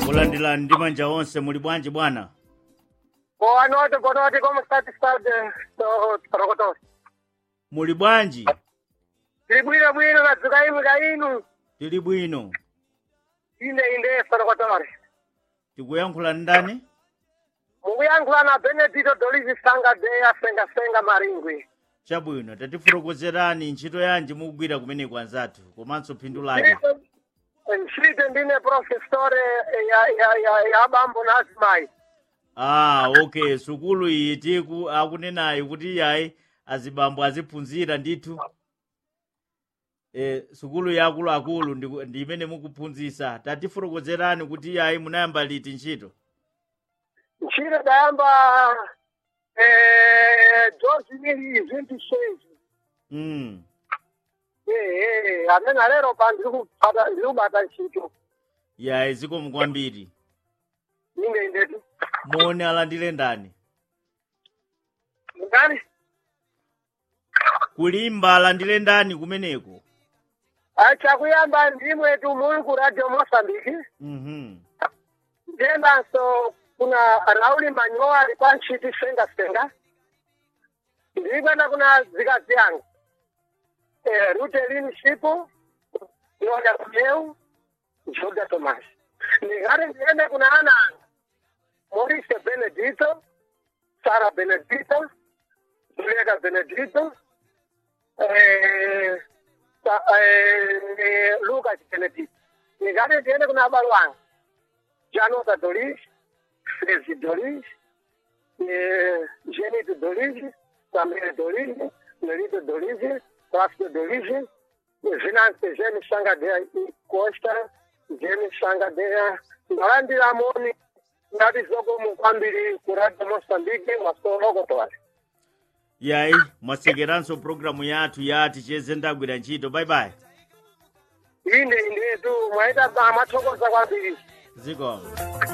kulandirani ndi manja onse muli bwanji bwana Boa noite, boa noite, como está estado, Rocotos? muli bwanji Tiri bwino bwino nadzuka inu ka inu tili bwino ine inde Rocotos. tikuyankhula ndani Mukuyankhula na Benedito Dolizi Sanga Deya Senga Senga Maringwi. chabwino tatifotokozerani ntchito yanji mukugwira kumeneko anzathu komanso phindu lake Ntchito ndine professore ya ya ya ya bambo na azimai. ah okay sukulu iyi tiku akunenayi kuti yayi azibambo aziphunzira ndithu e, sukulu ya akuluakulu ndi ndi imene mukuphunzisa tatifotokozerani kuti yayi munayamba liti ntchito Ntchito dayamba eh George Mili 26. mm. Eh eh amene lero pa ndiri kupata ndiri kubata ntchito. yayi zikomo kwambiri Ine indetu. moni alandire ndani Ngani? kulimba alandire ndani kumeneko achakuyamba ndimwe tu muli ku radio mosambiki mhm ndiyendanso kuna rauli manyowa ali pa ntchiti senga senga ndikuenda kuna zikazi yanga eh, rutelin shipu yoda kumeu joda tomas ndikati ndiende kuna ana anga morise benedito sara benedito julieta benedito eh, sa, eh, lucas benedito ndikati ndiende kuna abalo anga Janota Doris, Frezi Doris, eh, Genito Doris, Samir Doris, Nerito Doris, Plástico Doris, Vinante Gêmeo Sangadeia e Costa, Gêmeo Sangadeia, Grande Ramone, Nabizogo Mukwambiri, Kurado Moçambique, Masolo Gotwari. yayi mwasekeranso programu yathu ya ticheze ndagwira ntchito bye bye Inde inde tu, mwaita mathokoza kwambiri. zikomo